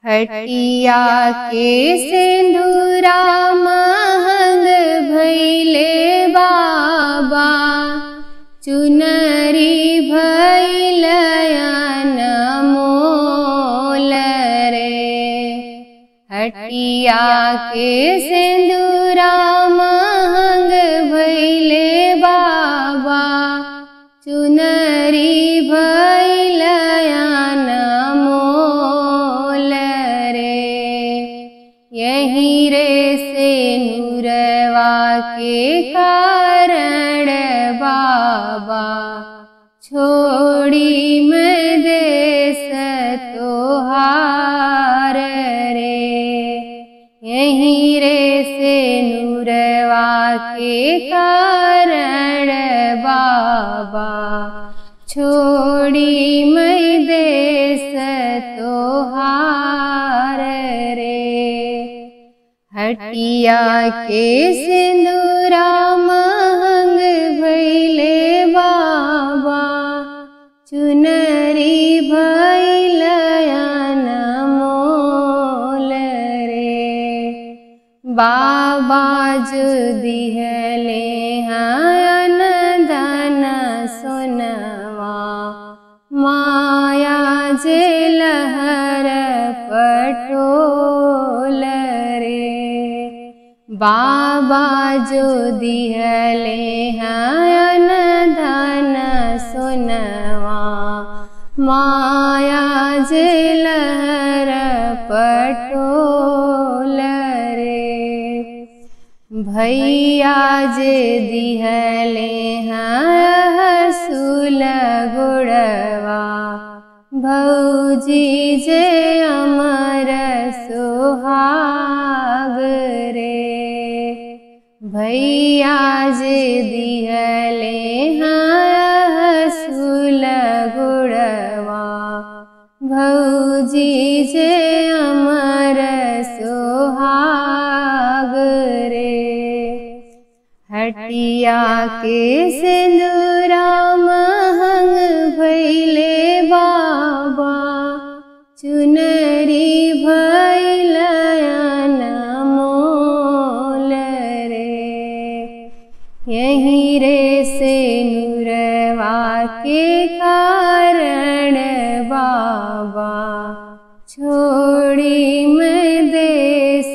हटिया के सिंधुरा महंग भैले बाबा चुनरी भैलयन मोल रे हटिया के सिंदूरा महंग भैले बाबा चुनरी भैलयन मोल रे यही रे से नूरवा के कारण बाबा छोड़ी मैं देश तोहार रे यही रे से नूरवा के कारण बाबा छोड़ी मैं देश तोहार रे हटिया के सिंदूरा महंग भैले बाबा चुनरी भैलयन मोल रे बाबा जो दिहले हन धन सुनवा माया जे लहर पटोल रे बाबा जो दिहले हन धन सुनवा माया जे लहर पटोल रे भैया जे दिहले हसूल गुड़वा भौजी जे अमर सुहाग रे भैया जे दिहले हसूल गुड़वा भौजी जे अमर सुहाग रे हटिया के सिंदूरा महंग भैले बाबा चुनरी भैलयन मोल रे यही रे से नूरवा के कारण बाबा छोड़ी मैं देश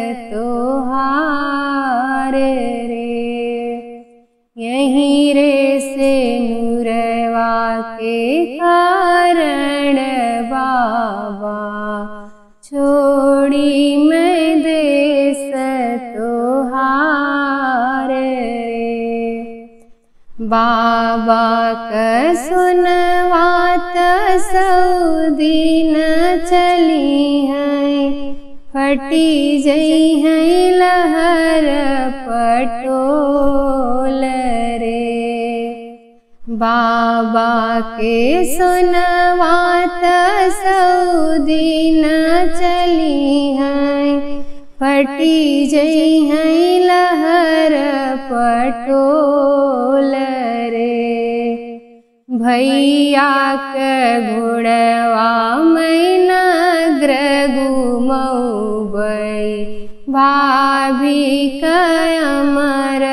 तोहार रे यही रे से नूरवा के कारण बाबा छोड़ी मैं देश तोहार रे बाबा क सुनवात सऊदीन चली है फटी जई है लहर पटोल रे बाबा के सुनवात सऊदीन चली है फटी जई है लहर पटोल रे भैया के घोड़वा मैना घुमौबै भाभी के अमर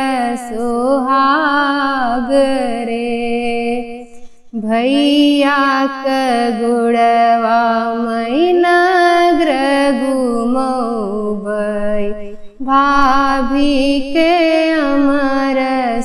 सुहाग रे भैया के गुड़वा मैना घुमौबै भाभी के अमर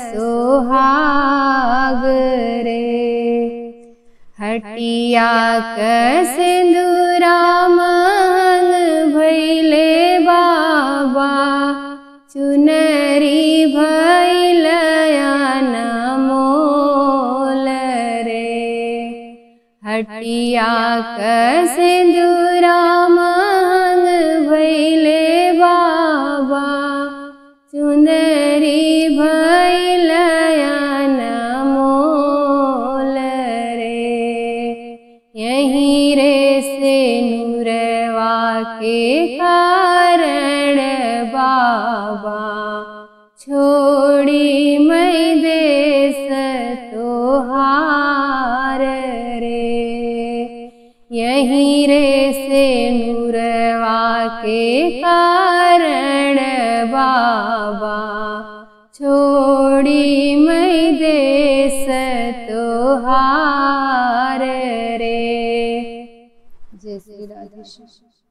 सुहाग रे हटिया क सिंदूरा महंग भैले बाबा चुनरी भैलयन मोल रे हटिया क सिंदूरा महंग भैले बाबा चुंदरी भैलयन मोल रे यही रे से नूरवा के कारण बाबा छोड़ी मैं देश तोहार रे यहीं रे से नुरवा के कारण बाबा छोड़ी मैं देश तोहार रे जय श्री राधेश्याम